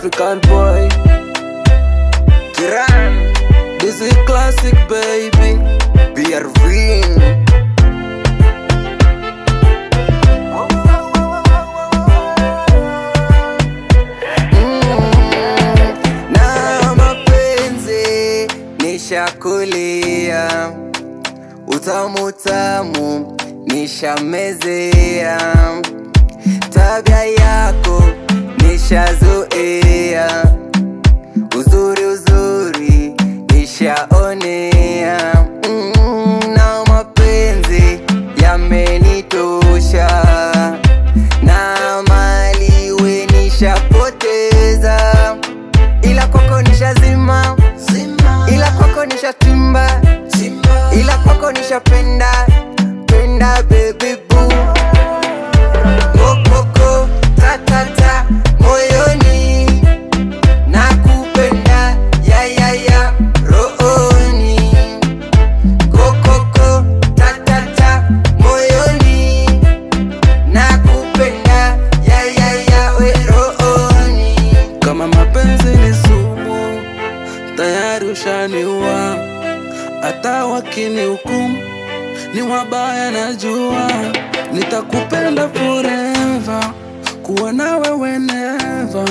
African boy. Kiran, this is classic baby. BRV. Mm, na mapenzi nishakulia, utamu tamu nishamezea, tabia yako nishazoea, uzuri uzuri nishaonea, mm, na mapenzi yamenitosha, na mali we nishapoteza, ila kwako nishazima, ila kwako nishatimba, ila kwako nishapenda penda baby boo kokoko tatata moyoni nakupenda ya ya ya rooni kokoko tatata moyoni nakupenda ya ya ya we rooni kama mapenzi ni sumu tayari ushaniua hata wakini hukumu ni wabaya najua nitakupenda forever kuwa nawe whenever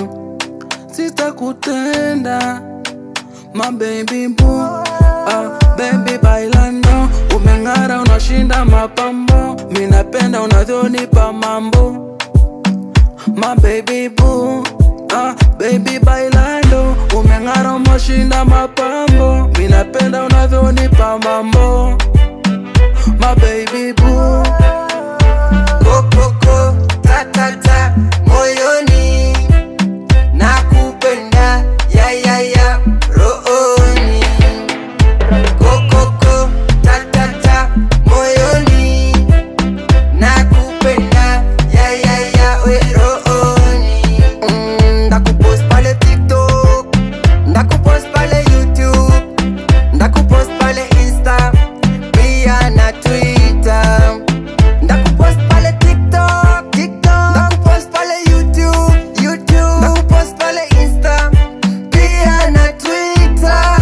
sitakutenda my baby boo ah, baby bailando umeng'ara unashinda mapambo minapenda unavyonipa mambo my baby boo ah, baby bailando umeng'ara umeshinda mapambo minapenda unavyonipa mambo my baby boo kokoko tatata moyoni nakupenda ya ya ya rooni kokoko tatata moyoni nakupenda ya ya ya we rooni mm, ndakupost pale tiktok ndakupost pale youtube ndakupost pale insta pia na twitter ndakupost pale tiktok tiktok ndakupost pale youtube youtube ndakupost pale insta pia na twitter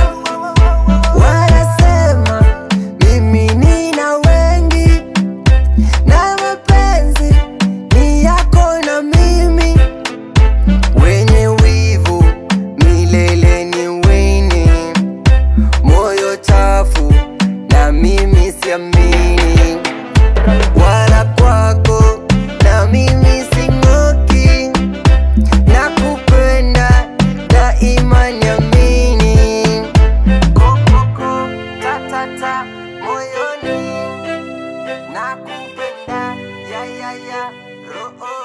wanasema mimi nina wengi na mapenzi ni yako na mimi wenye wivu milele ni wini moyo chafu na mimi siamini wala kwako na mimi sing'oki na kupenda daima niamini kokoko tatata moyoni na kupenda ya ya ya roho